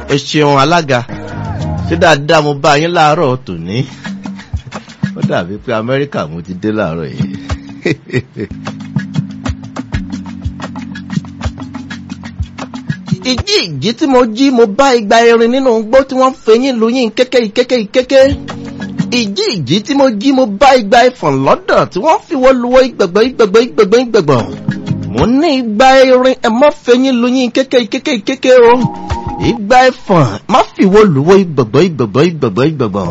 ẹ ṣeun alága ṣé dáadáa mo bá yín láàárọ̀ tòní ó dàbí pé amẹ́ríkà mo ti dé láàárọ̀ yìí. ìjí ìjí tí mo jí mo bá igba erin nínú igbó tí wọ́n fẹyín lóyún kéké kéké kéké ìjí ìjí tí mo jí mo bá igba ẹfọ̀n lọ́dọ̀ tí wọ́n fi wọ́n luwọ́ ìgbẹ̀gbẹ̀ ìgbẹ̀gbẹ̀ ìgbẹ̀gbẹ̀ ìgbẹ̀gbẹ̀ mo ní igba erin ẹ má fẹyín lóyún kéké kéké kéké o igba ẹfọ̀n má fi wọ́n luwọ́ ìgbẹ̀gbẹ̀ ìgbẹ̀gbẹ̀ ìgbẹ̀gbẹ̀ ìgbẹ̀gbẹ̀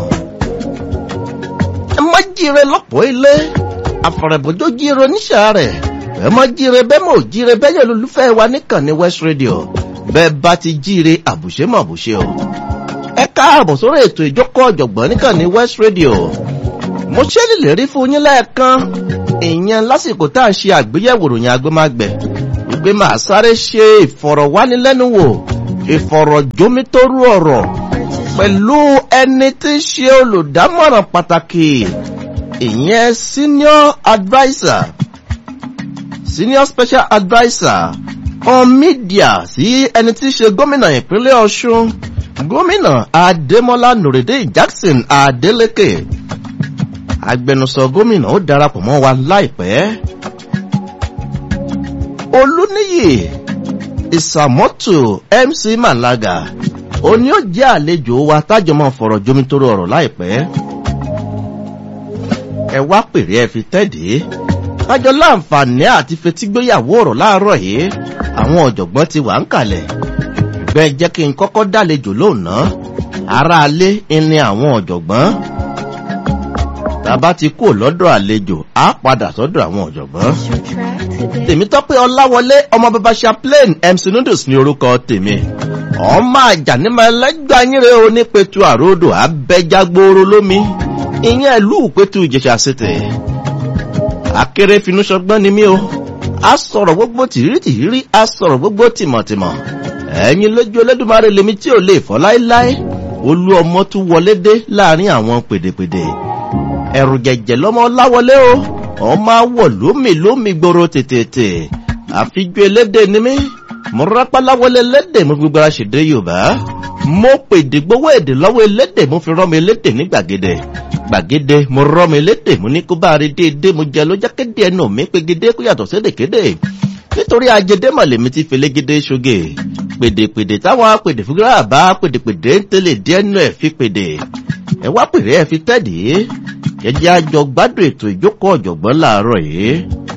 ẹ má jíire lọ́pọ̀ ilé àfọ̀rẹ̀bọ̀jọ́ jíire oníṣà rẹ̀ ẹ má jíire bẹ́ẹ̀ mọ̀ jíire bẹ́ẹ̀ yẹ lólùfẹ́ wa nìkan ní west radio bẹ́ẹ̀ bá ti jíire àbùṣe mọ̀ àbùṣe o ẹ káàbọ̀ sórí ètò ìjókòó ọ̀jọ̀gbọ́n nìkan ní west radio mo ṣe lè rí fún yín lẹ́ẹ̀kan ìyẹn lásìkò tá à ń ṣe àgbéyẹ̀wò ròyìn agbémágbẹ̀ wípé màá sáré ṣe ìfọ̀rọ̀wánilẹ́nuwò ìfọ̀rọ̀jómítorú ọ̀rọ̀ pẹ̀lú ẹni tí ń ṣe olùdámọ̀ràn pàtàkì ìyẹn senior adviser senior special adviser on media sí ẹni tí í ṣe gómìnà ìpínlẹ̀ ọ̀ṣun gómìnà adémọlá nùrèdè jackson adeleke agbẹnusọ gómìnà ó darapọ̀ mọ́ wa láìpẹ́ olúníyì ìsàmọ́tò mc malaga òní ó jẹ́ àlejò wa tájọmọ́ fọ̀rọ̀ jomitoro ọ̀rọ̀ láìpẹ́ ẹ wá pèrè ẹ fi tẹ́dẹ̀ẹ́ kájọ láǹfààní àti fetígbéyàwó ọ̀rọ̀ láàárọ̀ yìí àwọn ọ̀jọ̀gbọ́n ti wà ń kalẹ̀ bẹ́ẹ̀ jẹ́ kí n kọ́kọ́ dálejò lóòná aráalé ni àwọn ọ̀jọ̀gbọ́n tàbá ti kú lọ́dọ̀ àlejò á padà sọ́dọ̀ àwọn ọ̀jọ̀gbọ́n. tèmi tọ́pẹ́ ọláwọlé ọmọ bàbá chaplain mc noodles ní orúkọ tèmi ọmọ àjànímọ̀ ẹlẹ́gbàá yínre onípetu àròdò abẹ́jágbóró lómi ìyẹn ìlú ìpẹ́tù ìjẹ̀ṣà ṣètè akéré finú ṣọgbọ́n ni mí o a sọ̀rọ̀ gbogbo tìrírí tìrírí a sọ̀rọ̀ gbogbo tìmọ̀tìmọ̀ ẹ̀yin lójú olódùmarè lèmi tí ò lè fọ́ láéláé olú ọmọ tún wọlé dé láàrin àwọn pèdèpèdè ẹ̀rù jẹ̀jẹ̀ lọ́mọ láwọlé o ọmọ awọ lómi lómi gbòòrò tètè àfijú elédè ni mí mo rápá láwọlé elédè mo fi gbogbo ara ṣèdè yorùbá mo pèdè gbowó èdè lọ́wọ́ elédè mo fi rọ́mi elédè ní gbàgede gbàgede mo rọ́mi elédè mo ní kó bá rí déédéé mo jẹ ló jákéde ẹnu mi pégede kó yàtọ̀ sédèkéde nítorí ajẹdẹ mọ̀lẹ́mi ti felégede ṣoge pèdèpèdè táwọn pèdè fúgúrà bá pèdèpèdè ń tẹ́lẹ̀ díẹ̀ nù ẹ̀ fi pèdè ẹ wá pèrè ẹ fi tẹ́dí jẹjẹ àjọ gbádùn ètò ìjókòó ọ̀jọ̀gbọ́n láàárọ̀ yìí